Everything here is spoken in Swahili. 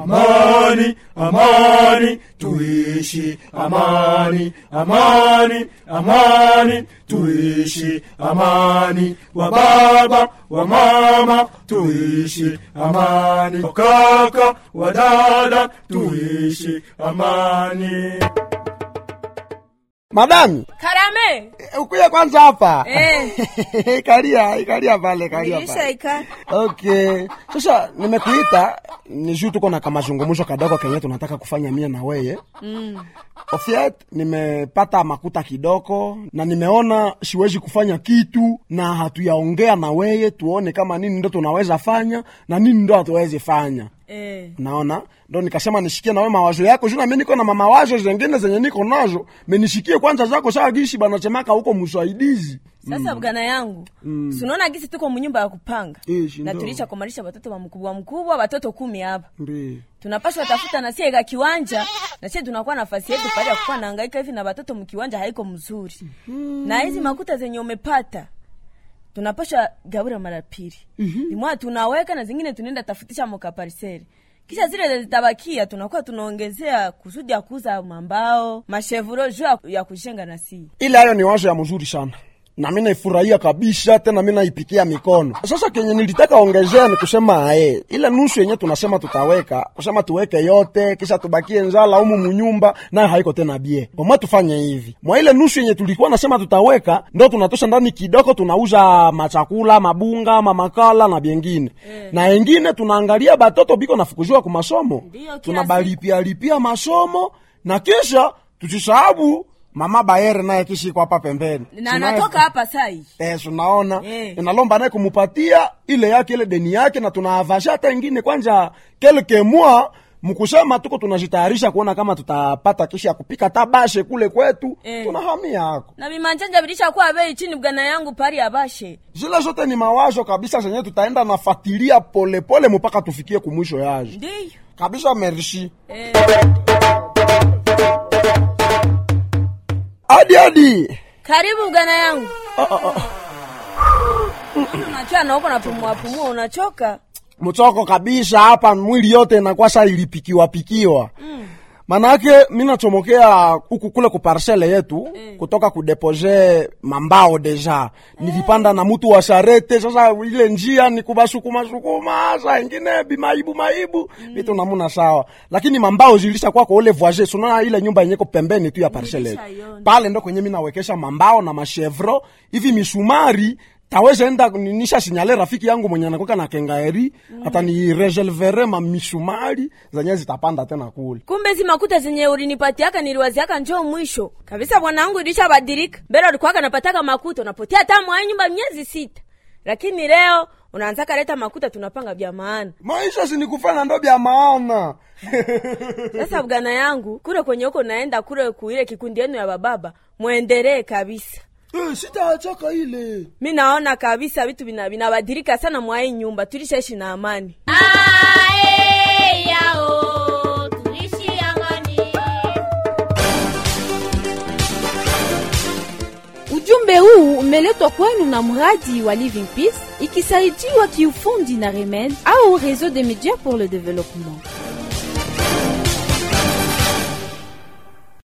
amani amani tuishi amani amani amani tuishi amani wa baba wa mama tuishi amani wa kaka wa dada tuishi amani madami Karame. eh, ukuye kwanza hapa Eh. kalia kalia pale kalia pale Nilishaika. okay sasa nimekuita ni juu tuko na kamazungumzo kadogo kenye tunataka kufanya mie na weye Mm. ofiat nimepata makuta kidogo na nimeona siwezi kufanya kitu na hatuyaongea na weye tuone kama nini ndo tunaweza fanya na nini ndo hatuwezi fanya Eh. naona ndo nikasema nishikie nawe mawazo yako juu nami niko na mamawazo zengine zenye niko nazo menishikie kwanza zako saa gishi banasemaka huko msaidizi Sasa bwana yangu mm. sunaona gisi tuko munyumba ya kupanga Ishi, na ndo. tulisha kumalisha watoto wa mkubwa mkubwa watoto kumi hapa Ndi. tunapaswa tafuta na sie ga kiwanja na sie tunakuwa nafasi yetu pale ya kukuwa naangaika hivi na watoto mkiwanja haiko mzuri mm. na hizi makuta zenye umepata tunapaswa gabura mara pili mm-hmm. imwa tunaweka na zingine tunaenda tafutisha mokapariseri kisha zile zitabakia tunakuwa tunaongezea kusudi ya kuuza mambao mashevuro juu ya- ya kujenga na si ile hayo ni wazo ya mzuri sana na mi naifurahia kabisa tena mi naipikia mikono sasa kenye nilitaka ongezea ni kusema ae ile nusu yenye tunasema tutaweka kusema tuweke yote kisha tubakie nzala umu munyumba nayo haiko tena bie oma tufanye hivi mwa ile nusu yenye tulikuwa nasema tutaweka ndo tunatosha ndani kidogo tunauza machakula mabunga mamakala na byengine na engine tunaangalia batoto biko nafukuziwa ku masomo Ndiyo, kila tunabalipia lipia masomo na kisha tusisahabu mama bayere naye kishiko hapa pembeni na Tunaye- anatoka hapa sai Eh, tunaona Eh. inalomba naye kumupatia ile yake ile deni yake na tunaavasha hata ingine kwanja kelke mwa mkusema tuko tunajitayarisha kuona kama tutapata kisha kupika tabashe kule kwetu Eh. tunahamia hako na vimanjanja vilishakuwa bei chini bwana yangu pari abashe zile zote ni mawazo kabisa zenye tutaenda nafatilia polepole mpaka tufikie kumwisho yazo ndiyo kabisa merci eh. hadi hadi karibu bwana yangu unachoa na huko napumua pumua unachoka mchoko kabisa hapa mwili yote inakuwa sa ilipikiwa pikiwa mm. manake mi nachomokea huku kule kuparsele yetu mm. kutoka kudepose mambao deja nilipanda na mutu wa sharete sasa ile njia ni kubasukumasukuma sa ingine bimaibu maibu vitu namuna sawa lakini mambao zilisha kwako ule voisin sunaona ile nyumba yenyeko pembeni tu ya parsele yetu Nilishaiona. pale ndo kwenye mi nawekesha mambao na machevro hivi misumari taweza enda nisha sinyale rafiki yangu mwenye anakweka na kengaeri mm. hata ni regelvere ma misumari zenye zitapanda tena kule kumbe zi makuta zenye ulinipatiaka niliwaziaka njoo mwisho kabisa bwana wangu ilishabadilika mbele ulikuwaka napataka makuta unapotea hata mwa nyumba miezi sita lakini leo unaanzaka leta makuta tunapanga vya maana maisha sinikufanya ndo vya maana sasa bwana yangu kule kwenye huko naenda kule kuile kikundi yenu ya bababa mwendelee kabisa Eh, sitaachaka ile mi naona kabisa vitu vina- vinabadilika sana mwa hii nyumba tulishaishi na amani Ae, yao, tuishi amani. Ujumbe huu umeletwa kwenu na mradi wa Living Peace ikisaidiwa kiufundi na Remed au Réseau des médias pour le développement.